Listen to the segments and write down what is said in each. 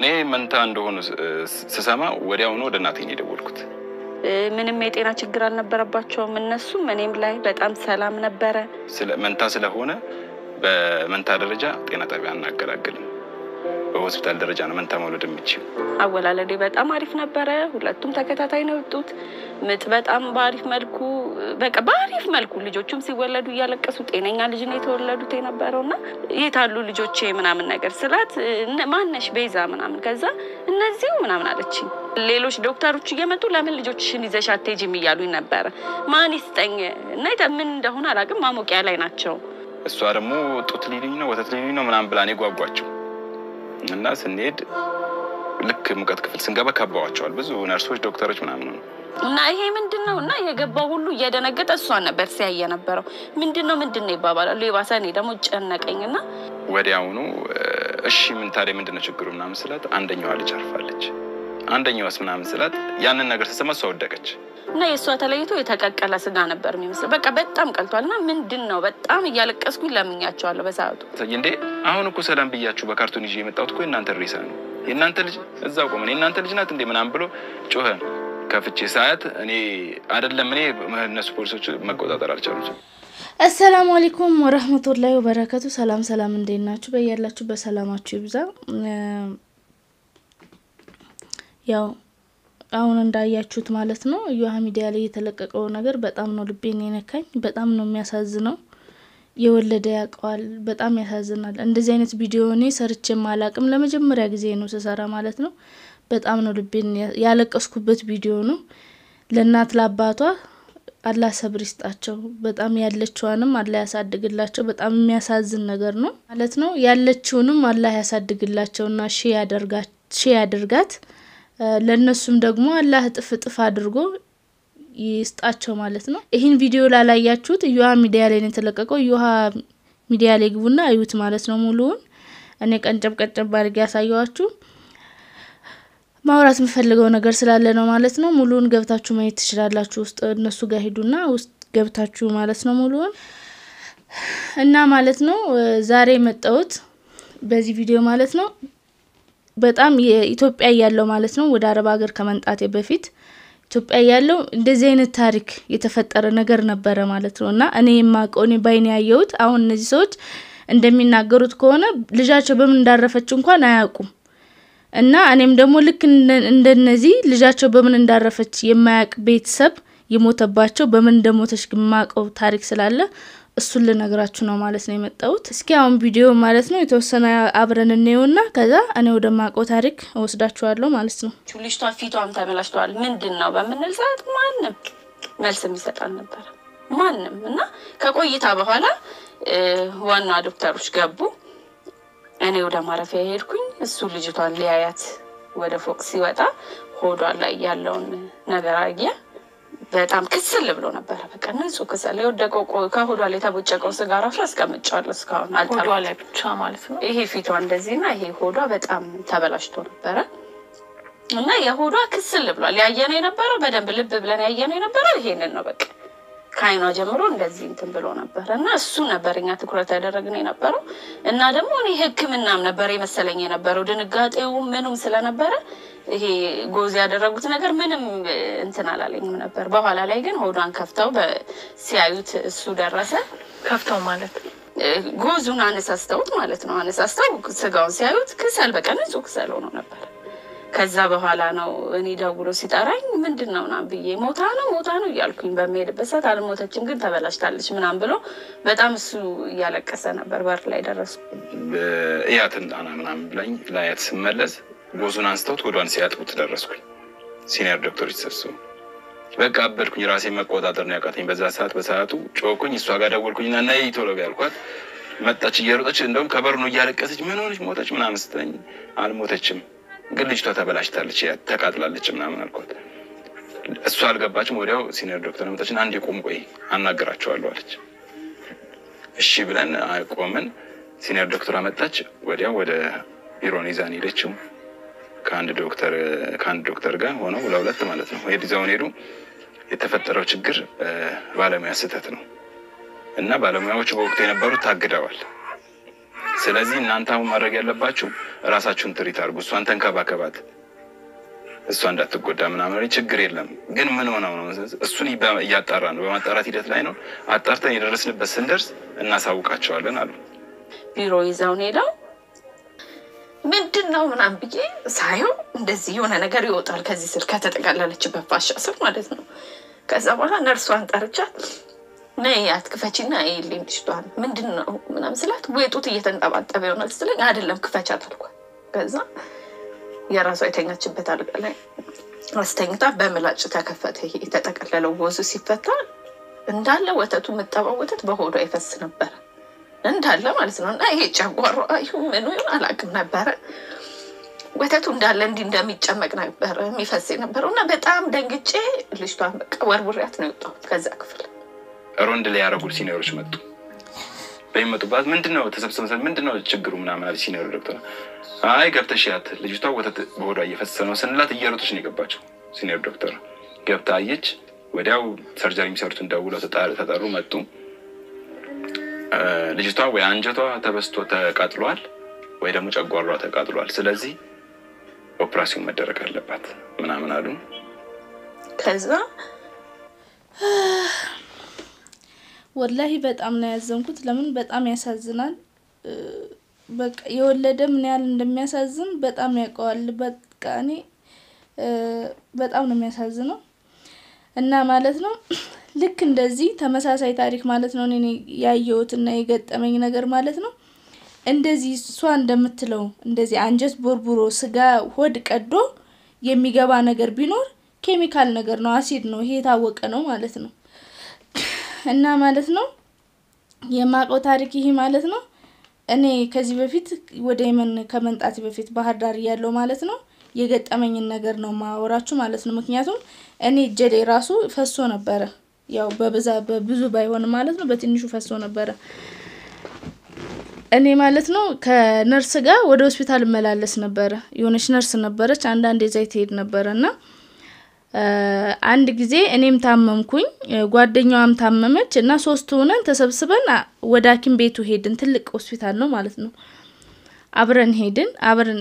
እኔ መንታ እንደሆኑ ስሰማ ወዲያውኑ ወደ እናቴ ነው የደወልኩት። ምንም የጤና ችግር አልነበረባቸውም እነሱም እኔም ላይ በጣም ሰላም ነበረ። መንታ ስለሆነ በመንታ ደረጃ ጤና ጣቢያ አናገላግልም። በሆስፒታል ደረጃ ነው መንታ መውለድ የምችል። አወላለዴ በጣም አሪፍ ነበረ። ሁለቱም ተከታታይ ነው የወጡት። ምጥ በጣም በአሪፍ መልኩ በቃ በአሪፍ መልኩ ልጆቹም ሲወለዱ እያለቀሱ ጤነኛ ልጅ ነው የተወለዱት የነበረው እና የት አሉ ልጆቼ ምናምን ነገር ስላት ማነሽ ቤዛ ምናምን ከዛ እነዚሁ ምናምን አለችኝ። ሌሎች ዶክተሮች እየመጡ ለምን ልጆችሽን ይዘሽ አትሄጂም እያሉኝ ነበረ። ማን ይስጠኝ እና ምን እንደሆነ አላውቅም። ማሞቂያ ላይ ናቸው። እሷ ደግሞ ጡት ሊልኝ ነው ወተት ሊልኝ ነው ምናምን ብላ እኔ ጓጓቸው እና ስንሄድ ልክ ሙቀት ክፍል ስንገባ ከበዋቸዋል ብዙ ነርሶች፣ ዶክተሮች ምናምን ነው እና ይሄ ምንድን ነው እና የገባው ሁሉ እየደነገጠ እሷን ነበር ሲያይ የነበረው። ምንድን ነው ምንድን ነው ይባባላሉ። የባሰ እኔ ደግሞ ጨነቀኝ እና ወዲያውኑ እሺ ምን ታዲያ ምንድን ነው ችግሩ ምናምን ስላት አንደኛዋ ልጅ አርፋለች፣ አንደኛዋስ ምናምን ስላት ያንን ነገር ስትሰማ እሷ ወደቀች እና የእሷ ተለይቶ የተቀቀለ ስጋ ነበር የሚመስለው። በቃ በጣም ቀልቷል። እና ምንድን ነው በጣም እያለቀስኩኝ ለምኛቸዋለሁ በሰዓቱ። እንዴ አሁን እኮ ሰላም ብያችሁ በካርቶን ይዤ የመጣሁት እኮ የእናንተ ሬሳ ነው የእናንተ ልጅ እዛው ቆመን የእናንተ ልጅ ናት እንዴ ምናምን ብሎ ጮኸ። ከፍቼ ሰዓት እኔ አይደለም እኔ እነሱ ፖሊሶች መቆጣጠር አልቻሉም። አሰላሙ አለይኩም ወረህመቱላሂ ወበረከቱ። ሰላም ሰላም፣ እንዴት ናችሁ? በያላችሁ በሰላማችሁ ይብዛ። ያው አሁን እንዳያችሁት ማለት ነው እዮሃ ሚዲያ ላይ የተለቀቀው ነገር በጣም ነው ልቤን የነካኝ። በጣም ነው የሚያሳዝነው። የወለደ ያውቀዋል። በጣም ያሳዝናል። እንደዚህ አይነት ቪዲዮ እኔ ሰርቼም አላቅም። ለመጀመሪያ ጊዜ ነው ስሰራ ማለት ነው። በጣም ነው ልቤን ያለቀስኩበት ቪዲዮ ነው። ለእናት ለአባቷ አላህ ሰብር ይስጣቸው። በጣም ያለችዋንም አላህ ያሳድግላቸው። በጣም የሚያሳዝን ነገር ነው ማለት ነው። ያለችውንም አላህ ያሳድግላቸውና ሺ ያደርጋት ለእነሱም ደግሞ አላህ እጥፍ እጥፍ አድርጎ ይስጣቸው ማለት ነው። ይህን ቪዲዮ ላላያችሁት እዮሃ ሚዲያ ላይ ነው የተለቀቀው። እዮሃ ሚዲያ ላይ ግቡና አዩት ማለት ነው ሙሉውን። እኔ ቀንጨብ ቀንጨብ አድርጌ ያሳየዋችሁ ማውራት የምፈልገው ነገር ስላለ ነው ማለት ነው። ሙሉውን ገብታችሁ ማየት ትችላላችሁ። ውስጥ እነሱ ጋር ሂዱና ውስጥ ገብታችሁ ማለት ነው ሙሉውን እና ማለት ነው ዛሬ የመጣሁት በዚህ ቪዲዮ ማለት ነው በጣም የኢትዮጵያ ያለው ማለት ነው ወደ አረብ ሀገር ከመምጣቴ በፊት ኢትዮጵያ ያለው እንደዚህ አይነት ታሪክ የተፈጠረ ነገር ነበረ ማለት ነው እና እኔ የማውቀው እኔ ባይን ያየሁት አሁን እነዚህ ሰዎች እንደሚናገሩት ከሆነ ልጃቸው በምን እንዳረፈች እንኳን አያውቁም እና እኔም ደግሞ ልክ እንደነዚህ ልጃቸው በምን እንዳረፈች የማያውቅ ቤተሰብ የሞተባቸው በምን እንደሞተች የማውቀው ታሪክ ስላለ እሱን ልነግራችሁ ነው ማለት ነው የመጣሁት። እስኪ አሁን ቪዲዮ ማለት ነው የተወሰነ አብረን እንየውና ከዛ እኔ ወደ ማውቀው ታሪክ እወስዳችኋለሁ ማለት ነው። ልጅቷ ፊቷም ተበላሽተዋል። ምንድን ነው በምንል ሰዓት ማንም መልስ የሚሰጥ አልነበረ ማንም። እና ከቆይታ በኋላ ዋና ዶክተሮች ገቡ። እኔ ወደ ማረፊያ ሄድኩኝ። እሱ ልጅቷን ሊያያት ወደ ፎቅ ሲወጣ ሆዷ ላይ ያለውን ነገር አየ። በጣም ክስል ብሎ ነበረ። በቃ ንጹህ ክስል የወደቀው ከሆዷ ላይ የተቦጨቀው ስጋ ራሱ አስቀምጫዋለሁ እስካሁን ሆዷ ላይ ብቻ ማለት ነው። ይሄ ፊቷ እንደዚህና ይሄ ሆዷ በጣም ተበላሽቶ ነበረ እና የሆዷ ክስል ብሏል። ያየነው የነበረው በደንብ ልብ ብለን ያየነው የነበረው ይሄንን ነው። በቃ ከአይኗ ጀምሮ እንደዚህ እንትን ብሎ ነበረ እና እሱ ነበር እኛ ትኩረት ያደረግን የነበረው እና ደግሞ እኔ ሕክምናም ነበር የመሰለኝ የነበረው ድንጋጤው ምኑም ስለነበረ ይሄ ጎዝ ያደረጉት ነገር ምንም እንትን አላለኝም ነበር። በኋላ ላይ ግን ሆዷን ከፍተው ሲያዩት እሱ ደረሰ። ከፍተው ማለት ጎዙን አነሳስተውት ማለት ነው። አነሳስተው ስጋውን ሲያዩት ክሰል በቃ ንጹህ ክሰል ሆኖ ነበር። ከዛ በኋላ ነው እኔ ደውሎ ሲጠራኝ ምንድን ነው ምናምን ብዬ ሞታ ነው ሞታ ነው እያልኩኝ በሚሄድበት ሰዓት አልሞተችም ግን ተበላሽታለች ምናምን ብሎ በጣም እሱ እያለቀሰ ነበር። በር ላይ ደረሱ። እያትን ጣና ምናምን ብላኝ ላያት ስመለስ ጎዙን አንስተውት ወዷን ሲያጥቡት ደረስኩኝ። ሲኒየር ዶክተሮች ተሰብስቡ በቃ አበድኩኝ። ራሴ መቆጣጠር ነው ያቃተኝ በዛ ሰዓት። በሰዓቱ ጮኩኝ። እሷ ጋር ደወልኩኝና ነይ ቶሎ ያልኳት መጣች እየሮጠች እንደውም ከበሩ ነው እያለቀሰች ምን ሆነች ሞተች ምናምን ስትለኝ አልሞተችም ግን ልጅቷ ተበላሽታለች ተቃጥላለች ምናምን አልኳት። እሷ አልገባችም። ወዲያው ሲኒየር ዶክተር መጣችን። አንድ የቆም ቆይ አናገራቸዋለሁ አለች። እሺ ብለን ቆምን። ሲኒየር ዶክተር መጣች። ወዲያው ወደ ቢሮን ይዛን ሄደችው። ከአንድ ዶክተር ከአንድ ዶክተር ጋር ሆነው ለሁለት ማለት ነው ሄድ ይዘውን ሄዱ። የተፈጠረው ችግር ባለሙያ ስህተት ነው እና ባለሙያዎቹ በወቅቱ የነበሩት ታግደዋል። ስለዚህ እናንተ አሁን ማድረግ ያለባችሁ እራሳችሁን ትሪት አድርጉ። እሷን ተንከባከባት፣ እሷ እንዳትጎዳ ምናምን ችግር የለም። ግን ምን ሆነው ነው? እሱን እያጣራ ነው፣ በማጣራት ሂደት ላይ ነው። አጣርተን የደረስንበት ስንደርስ እናሳውቃቸዋለን አሉ። ቢሮ ይዘውን ሄደው ምንድን ነው ምናምን ብዬ ሳየው እንደዚህ የሆነ ነገር ይወጣል ከዚህ ስር ከተጠቀለለችበት ፋሻ ስር ማለት ነው። ከዛ በኋላ ነርሷን ጠርቻት ነይ አትክፈቺና ይልኝ ልጅቷን ምንድን ነው ምናምን ስላት ወይ ጡት እየተንጠባጠበ ይሆናል ስትለኝ አይደለም ክፈቻት አልኳት። ከዛ የራሷ የተኛችበት አልጋ ላይ አስተኝታ በምላጭ ተከፈተ። ይሄ የተጠቀለለው ወዙ ሲፈታ እንዳለ ወተቱ የምጠባው ወተት በሆዷ ይፈስ ነበረ እንዳለ ማለት ነው። እና ይሄ ጨጓሯ ይሁን ምኑ ይሁን አላውቅም ነበረ። ወተቱ እንዳለ እንዲህ እንደሚጨመቅ ነበረ የሚፈስ የነበረው እና በጣም ደንግጬ ልጅቷን በቃ ወርውሪያት ነው የወጣሁት ከዛ ክፍል። ሮንድ ላይ ያደረጉ ሲኒየሮች መጡ። በሚመጡባት ምንድን ነው ተሰብስበን ምንድን ነው ችግሩ ምናምን አለ ሲኒየሩ ዶክተር። አይ ገብተሽ ያት ልጅቷ ወተት በሆዷ እየፈሰሰ ነው ስንላት እየሮጠች ነው የገባቸው። ሲኒየር ዶክተር ገብታ አየች። ወዲያው ሰርጀሪ የሚሰሩትን ደውለው ተጠሩ፣ መጡ። ልጅቷ ወይ አንጀቷ ተበስቶ ተቃጥሏል ወይ ደግሞ ጨጓሯ ተቃጥሏል። ስለዚህ ኦፕራሲዮን መደረግ አለባት ምናምን አሉ። ከዛ ወላሂ በጣም ነው ያዘንኩት። ለምን በጣም ያሳዝናል። በቃ የወለደ ምን ያህል እንደሚያሳዝን በጣም ያውቀዋል። በቃ እኔ በጣም ነው የሚያሳዝነው እና ማለት ነው ልክ እንደዚህ ተመሳሳይ ታሪክ ማለት ነው እኔ ያየሁትና የገጠመኝ ነገር ማለት ነው። እንደዚህ እሷ እንደምትለው እንደዚህ አንጀት ቦርቡሮ ስጋ ሆድ ቀዶ የሚገባ ነገር ቢኖር ኬሚካል ነገር ነው፣ አሲድ ነው። ይሄ የታወቀ ነው ማለት ነው። እና ማለት ነው የማውቀው ታሪክ ይሄ ማለት ነው። እኔ ከዚህ በፊት ወደ የመን ከመምጣቴ በፊት ባህር ዳር እያለሁ ማለት ነው የገጠመኝን ነገር ነው ማወራችሁ ማለት ነው። ምክንያቱም እኔ እጀሌ ራሱ ፈሶ ነበረ ያው በብዛ በብዙ ባይሆን ማለት ነው በትንሹ ፈሶ ነበረ። እኔ ማለት ነው ከነርስ ጋር ወደ ሆስፒታል እመላለስ ነበረ። የሆነች ነርስ ነበረች፣ አንዳንድ የዛ ትሄድ ነበረ እና አንድ ጊዜ እኔም ታመምኩኝ፣ ጓደኛዋም ታመመች እና ሶስት ሆነን ተሰብስበን ወደ ሐኪም ቤቱ ሄድን። ትልቅ ሆስፒታል ነው ማለት ነው። አብረን ሄድን። አብረን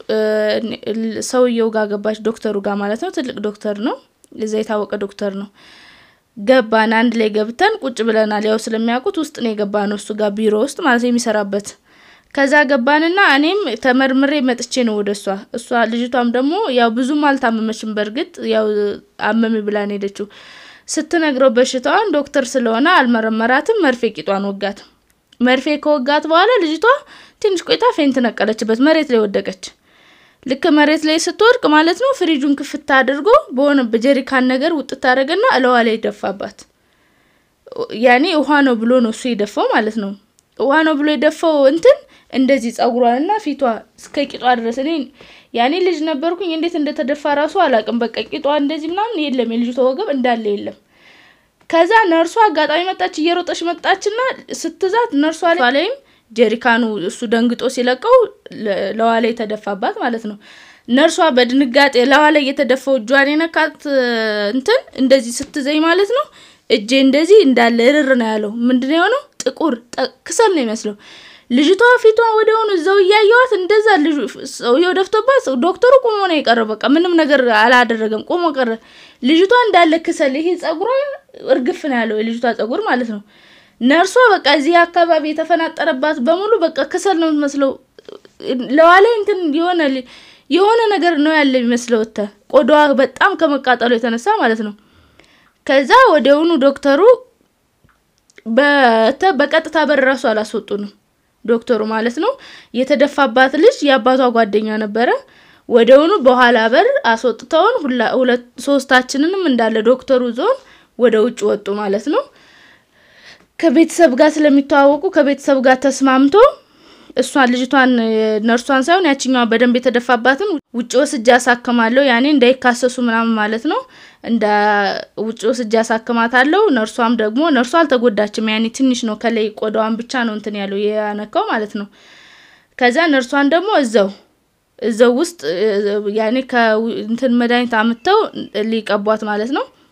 ሰውየው ጋር ገባች፣ ዶክተሩ ጋር ማለት ነው። ትልቅ ዶክተር ነው፣ እዛ የታወቀ ዶክተር ነው። ገባን። አንድ ላይ ገብተን ቁጭ ብለናል። ያው ስለሚያውቁት ውስጥ ነው የገባ ነው እሱ ጋር ቢሮ ውስጥ ማለት የሚሰራበት። ከዛ ገባንና እኔም ተመርምሬ መጥቼ ነው ወደ እሷ እሷ ልጅቷም ደግሞ ያው ብዙም አልታመመችም። በእርግጥ ያው አመሚ ብላን ሄደችው። ስትነግረው በሽታዋን ዶክተር ስለሆነ አልመረመራትም። መርፌ ቂጧን ወጋት። መርፌ ከወጋት በኋላ ልጅቷ ትንሽ ቆይታ ፌንት ነቀለችበት፣ መሬት ላይ ወደቀች። ልክ መሬት ላይ ስትወድቅ ማለት ነው ፍሪጁን ክፍት አድርጎ በሆነ በጀሪካን ነገር ውጥት አደረገና እለዋ ላይ ደፋባት። ያኔ ውሃ ነው ብሎ ነው እሱ የደፋው ማለት ነው። ውሃ ነው ብሎ የደፋው እንትን እንደዚህ ጸጉሯንና ፊቷ እስከ ቂጧ ድረስ እኔ ያኔ ልጅ ነበርኩኝ። እንዴት እንደተደፋ ራሱ አላውቅም። በቃ ቂጧ እንደዚህ ምናምን የለም፣ የልጅቷ ወገብ እንዳለ የለም። ከዛ ነርሷ አጋጣሚ መጣች፣ እየሮጠች መጣችና ስትዛት ነርሷ ላይም ጀሪካኑ እሱ ደንግጦ ሲለቀው ለዋ ላይ የተደፋባት ማለት ነው። ነርሷ በድንጋጤ ለዋ ላይ የተደፋው እጇን የነካት እንትን እንደዚህ ስትዘኝ ማለት ነው እጄ እንደዚህ እንዳለ እርር ነው ያለው። ምንድነው የሆነው? ጥቁር ክሰል ነው ይመስለው። ልጅቷ ፊቷ ወዲያውኑ እዛው እያየዋት እንደዛ ልጁ ሰውየው ደፍቶባት ዶክተሩ ቆሞ ነው የቀረው። በቃ ምንም ነገር አላደረገም፣ ቆሞ ቀረ። ልጅቷ እንዳለ ክሰል፣ ይሄ ጸጉሯ እርግፍ ነው ያለው የልጅቷ ጸጉር ማለት ነው። ነርሷ በቃ እዚህ አካባቢ የተፈናጠረባት በሙሉ በቃ ክሰል ነው የምትመስለው። ለዋላይ እንትን የሆነ የሆነ ነገር ነው ያለ የሚመስለው ወተ ቆዳዋ በጣም ከመቃጠሉ የተነሳ ማለት ነው። ከዛ ወዲያውኑ ዶክተሩ በቀጥታ በር ራሱ አላስወጡንም። ዶክተሩ ማለት ነው የተደፋባት ልጅ የአባቷ ጓደኛ ነበረ። ወዲያውኑ በኋላ በር አስወጥተውን ሁለት ሶስታችንንም እንዳለ ዶክተሩ ዞን ወደ ውጭ ወጡ ማለት ነው። ከቤተሰብ ጋር ስለሚተዋወቁ ከቤተሰብ ጋር ተስማምቶ እሷን ልጅቷን ነርሷን ሳይሆን ያችኛዋ በደንብ የተደፋባትን ውጭ ወስጄ አሳክማለሁ ያኔ እንዳይካሰሱ ምናምን ማለት ነው። እንደ ውጭ ወስጄ አሳክማታለሁ። ነርሷም ደግሞ ነርሷ አልተጎዳችም። ያኔ ትንሽ ነው ከላይ ቆዳዋን ብቻ ነው እንትን ያለው ያነካው ማለት ነው። ከዛ ነርሷን ደግሞ እዛው እዛው ውስጥ ያኔ ከእንትን መድኃኒት አምተው ሊቀቧት ማለት ነው።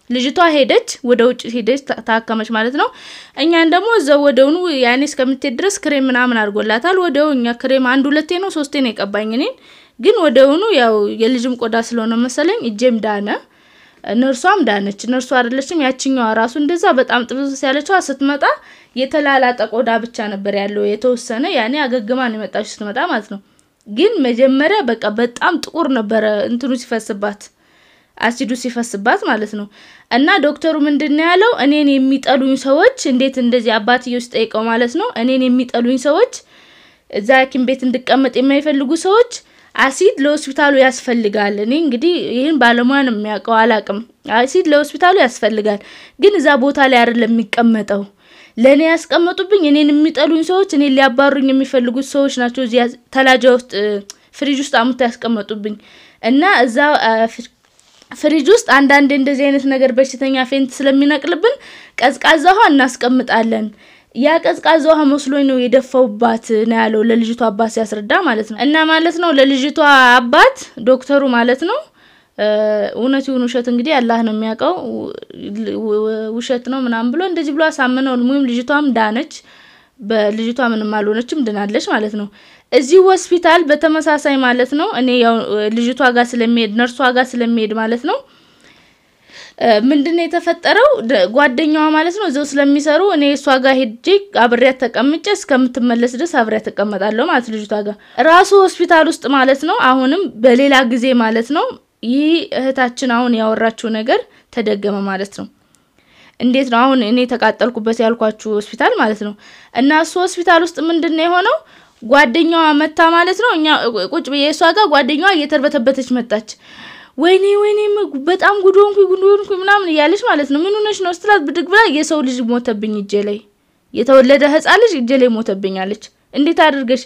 ልጅቷ ሄደች፣ ወደ ውጭ ሄደች፣ ታ- ታከመች ማለት ነው። እኛን ደግሞ እዛው ወደውኑ ያኔ እስከምትሄድ ድረስ ክሬም ምናምን አድርጎላታል። ወደው እኛ ክሬም አንድ ሁለቴ ነው ሶስቴ ነው የቀባኝ እኔን። ግን ወደውኑ ያው የልጅም ቆዳ ስለሆነ መሰለኝ እጄም ዳነ፣ ነርሷም ዳነች። ነርሷ አይደለችም ያችኛዋ ራሱ እንደዛ በጣም ጥብስ ያለችዋ ስትመጣ የተላላጠ ቆዳ ብቻ ነበር ያለው የተወሰነ ያኔ አገግማ ነው የመጣችው ስትመጣ ማለት ነው። ግን መጀመሪያ በቃ በጣም ጥቁር ነበረ እንትኑ ሲፈስባት አሲዱ ሲፈስባት ማለት ነው። እና ዶክተሩ ምንድን ነው ያለው? እኔን የሚጠሉኝ ሰዎች እንዴት እንደዚህ አባትየው ሲጠይቀው ማለት ነው እኔን የሚጠሉኝ ሰዎች እዛ ሐኪም ቤት እንድቀመጥ የማይፈልጉ ሰዎች አሲድ ለሆስፒታሉ ያስፈልጋል። እኔ እንግዲህ ይህን ባለሙያ ነው የሚያውቀው አላቅም። አሲድ ለሆስፒታሉ ያስፈልጋል፣ ግን እዛ ቦታ ላይ አይደለም የሚቀመጠው። ለእኔ ያስቀመጡብኝ እኔን የሚጠሉኝ ሰዎች፣ እኔን ሊያባሩኝ የሚፈልጉት ሰዎች ናቸው። እዚያ ተላጃ ውስጥ እ፣ ፍሪጅ ውስጥ አሙታ ያስቀመጡብኝ እና እዛ አ፣ ፍ- ፍሪጅ ውስጥ አንዳንድ እንደዚህ አይነት ነገር በሽተኛ ፌንት ስለሚነቅልብን ቀዝቃዛ ውሃ እናስቀምጣለን። ያ ቀዝቃዛ ውሃ መስሎኝ ነው የደፋውባት ነው ያለው ለልጅቷ አባት ሲያስረዳ ማለት ነው። እና ማለት ነው ለልጅቷ አባት ዶክተሩ ማለት ነው እ፣ እውነት ይሁን ውሸት እንግዲህ አላህ ነው የሚያውቀው። ው- ው- ውሸት ነው ምናምን ብሎ እንደዚህ ብሎ አሳምነው ሙም ልጅቷም ዳነች። በልጅቷ ምንም አልሆነችም ድናለች ማለት ነው። እዚህ ሆስፒታል በተመሳሳይ ማለት ነው እኔ ያው ልጅቷ ጋር ስለሚሄድ ነርሷ ጋር ስለሚሄድ ማለት ነው ምንድን ነው የተፈጠረው? ደ- ጓደኛዋ ማለት ነው እዚው ስለሚሰሩ እኔ እሷ ጋር ሄጄ አብሬያት ተቀምጬ እስከምትመለስ ድረስ አብሬያት ተቀመጣለሁ ማለት ልጅቷ ጋር ራሱ ሆስፒታል ውስጥ ማለት ነው። አሁንም በሌላ ጊዜ ማለት ነው ይህ እህታችን አሁን ያወራችው ነገር ተደገመ ማለት ነው። እንዴት ነው አሁን እኔ የተቃጠልኩበት ያልኳችሁ ሆስፒታል ማለት ነው። እና እሱ ሆስፒታል ውስጥ ምንድን ነው የሆነው? ጓደኛዋ መታ ማለት ነው። እኛ ቁጭ ብዬ እሷ ጋር ጓደኛዋ እየተርበተበተች መጣች። ወይኔ ወይኔ ም- በጣም ጉድ ሆንኩኝ ጉድ ሆንኩኝ ምናምን እያለች ማለት ነው። ምን ሆነሽ ነው ስትላት ብድግ ብላ የሰው ልጅ ሞተብኝ እጄ ላይ የተወለደ ህፃን ልጅ እጄ ላይ ሞተብኝ አለች። እንዴት አድርገሽ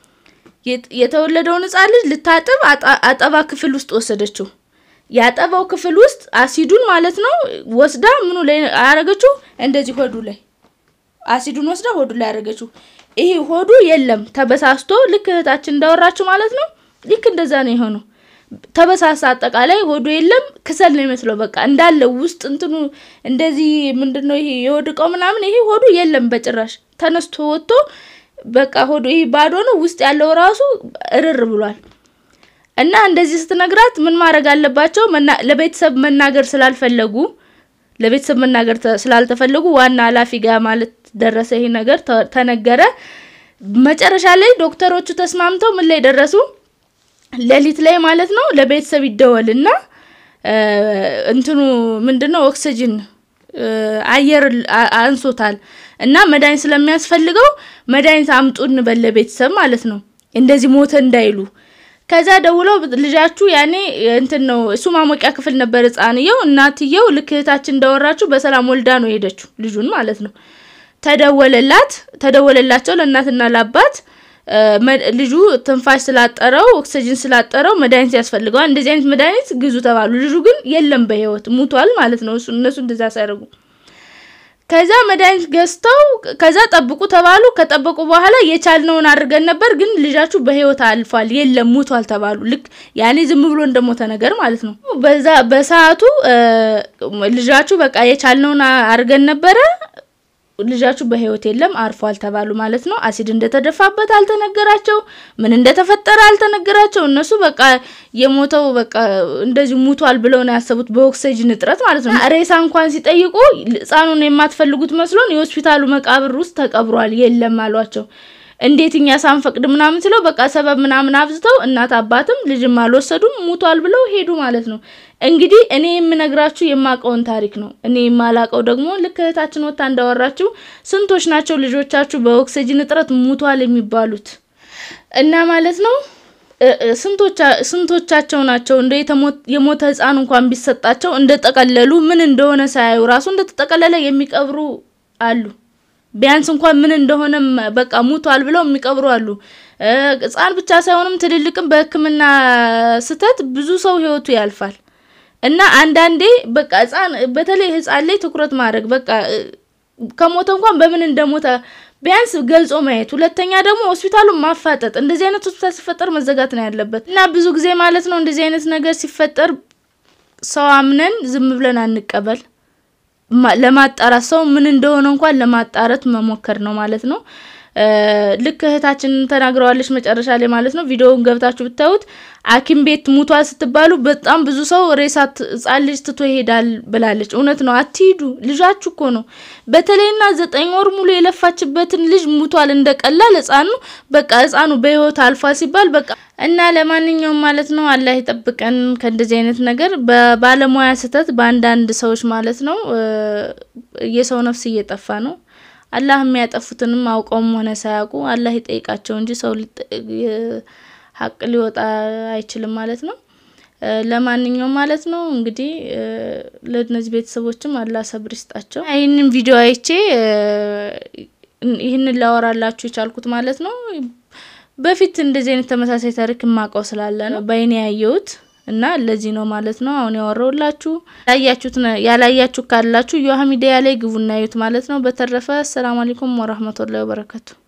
የት- የተወለደውን ህፃን ልጅ ልታጥብ አጣ- አጠባ ክፍል ውስጥ ወሰደችው። ያጠባው ክፍል ውስጥ አሲዱን ማለት ነው ወስዳ ምኑ ላይ አረገችው? እንደዚህ ሆዱ ላይ አሲዱን ወስዳ ሆዱ ላይ ያደረገችው። ይሄ ሆዱ የለም ተበሳስቶ ልክ እህታችን እንዳወራችው ማለት ነው። ልክ እንደዛ ነው የሆነው። ተበሳሳ አጠቃላይ ሆዱ የለም ክሰል ነው ይመስለው በቃ እንዳለ ውስጥ እንትኑ እንደዚህ ምንድን ነው ይሄ የወድቀው ምናምን ይሄ ሆዱ የለም በጭራሽ ተነስቶ ወጥቶ በቃ ሆዱ ይሄ ባዶ ነው። ውስጥ ያለው ራሱ እርር ብሏል። እና እንደዚህ ስትነግራት ምን ማድረግ አለባቸው? መና- ለቤተሰብ መናገር ስላልፈለጉ ለቤተሰብ መናገር ተ- ስላልተፈለጉ ዋና ኃላፊ ጋር ማለት ደረሰ። ይሄ ነገር ተ- ተነገረ። መጨረሻ ላይ ዶክተሮቹ ተስማምተው ምን ላይ ደረሱ? ሌሊት ላይ ማለት ነው ለቤተሰብ ይደወልና እ፣ እንትኑ ምንድነው ኦክሲጅን እ፣ አየር አ- አንሶታል እና መድኃኒት ስለሚያስፈልገው መድኃኒት አምጡ እንበል ለቤተሰብ ማለት ነው እንደዚህ ሞተ እንዳይሉ ከዛ ደውለው ልጃችሁ ያኔ እንትን ነው እሱ ማሞቂያ ክፍል ነበር ህፃንየው እናትየው ልክ እህታችን እንዳወራችሁ በሰላም ወልዳ ነው የሄደችው ልጁን ማለት ነው ተደወለላት ተደወለላቸው ለእናትና ለአባት እ፣ መ- ልጁ ትንፋሽ ስላጠረው ኦክሲጅን ስላጠረው መድኃኒት ያስፈልገዋል እንደዚህ አይነት መድኃኒት ግዙ ተባሉ ልጁ ግን የለም በህይወት ሙቷል ማለት ነው እሱ እነሱ እንደዛ ሲያደርጉ ከዛ መድኃኒት ገዝተው ከዛ ጠብቁ ተባሉ። ከጠበቁ በኋላ የቻልነውን አድርገን ነበር፣ ግን ልጃችሁ በህይወት አልፏል፣ የለም ሙቷል ተባሉ። ልክ ያኔ ዝም ብሎ እንደሞተ ነገር ማለት ነው። በዛ በሰዓቱ እ፣ ልጃችሁ በቃ የቻልነውን አ- አድርገን ነበረ፣ ልጃችሁ በህይወት የለም አርፏል ተባሉ ማለት ነው። አሲድ እንደተደፋበት አልተነገራቸው፣ ምን እንደተፈጠረ አልተነገራቸው። እነሱ በቃ የሞተው በቃ እንደዚህ ሙቷል ብለው ነው ያሰቡት፣ በኦክሲጅን እጥረት ማለት ነው። ሬሳ እንኳን ሲጠይቁ ህፃኑን የማትፈልጉት መስሎን የሆስፒታሉ መቃብር ውስጥ ተቀብሯል፣ የለም አሏቸው። እንዴት እኛ ሳንፈቅድ ምናምን ስለው በቃ ሰበብ ምናምን አብዝተው እናት አባትም ልጅም አልወሰዱም ሙቷል ብለው ሄዱ ማለት ነው። እንግዲህ እኔ የምነግራችሁ የማውቀውን ታሪክ ነው። እኔ የማላውቀው ደግሞ ልክ እህታችን ወታ እንዳወራችሁ ስንቶች ናቸው ልጆቻችሁ በኦክሲጅን እጥረት ሙቷል የሚባሉት እና ማለት ነው እ- እ- ስንቶቻ- ስንቶቻቸው ናቸው እንደ የተሞ- የሞተ ህፃን እንኳን ቢሰጣቸው እንደጠቀለሉ ምን እንደሆነ ሳያዩ ራሱ እንደተጠቀለለ የሚቀብሩ አሉ። ቢያንስ እንኳን ምን እንደሆነም በቃ ሙቷል ብለው የሚቀብሩ አሉ። እ፣ ህፃን ብቻ ሳይሆንም ትልልቅም በሕክምና ስህተት ብዙ ሰው ህይወቱ ያልፋል። እና አንዳንዴ በቃ ህፃን በተለይ ህፃን ላይ ትኩረት ማድረግ በቃ እ፣ ከሞተ እንኳን በምን እንደሞተ ቢያንስ ገልጾ ማየት፣ ሁለተኛ ደግሞ ሆስፒታሉን ማፋጠጥ። እንደዚህ አይነት ሆስፒታል ሲፈጠር መዘጋት ነው ያለበት እና ብዙ ጊዜ ማለት ነው እንደዚህ አይነት ነገር ሲፈጠር ሰው አምነን ዝም ብለን አንቀበል። ለማጣራት ሰው ምን እንደሆነ እንኳን ለማጣራት መሞከር ነው ማለት ነው። ልክ እህታችን ተናግረዋለች መጨረሻ ላይ ማለት ነው። ቪዲዮውን ገብታችሁ ብታዩት ሐኪም ቤት ሙቷል ስትባሉ በጣም ብዙ ሰው ሬሳ ህጻን ልጅ ትቶ ይሄዳል ብላለች። እውነት ነው። አትሂዱ፣ ልጃችሁ እኮ ነው። በተለይና ዘጠኝ ወር ሙሉ የለፋችበትን ልጅ ሙቷል እንደቀላል ህጻኑ በቃ ህጻኑ በህይወት አልፏል ሲባል በቃ እና ለማንኛውም ማለት ነው አላህ ይጠብቀን ከእንደዚህ አይነት ነገር በባለሙያ ስህተት በአንዳንድ ሰዎች ማለት ነው የሰው ነፍስ እየጠፋ ነው። አላህ የሚያጠፉትንም አውቀውም ሆነ ሳያውቁ አላህ ይጠይቃቸው እንጂ ሰው ሀቅ ሊወጣ አይችልም ማለት ነው። ለማንኛውም ማለት ነው እንግዲህ ለእነዚህ ቤተሰቦችም አላህ ሰብር ይስጣቸው። ይህንን ቪዲዮ አይቼ ይህንን ላወራላችሁ የቻልኩት ማለት ነው በፊት እንደዚህ አይነት ተመሳሳይ ታሪክ የማውቀው ስላለ ነው በአይኔ ያየሁት እና ለዚህ ነው ማለት ነው አሁን ያወራውላችሁ። ያያችሁት ያላያችሁ ካላችሁ ዮሃ ሚዲያ ላይ ግቡና እዩት ማለት ነው። በተረፈ አሰላሙ አለይኩም ወራህመቱላሂ ወበረከቱ።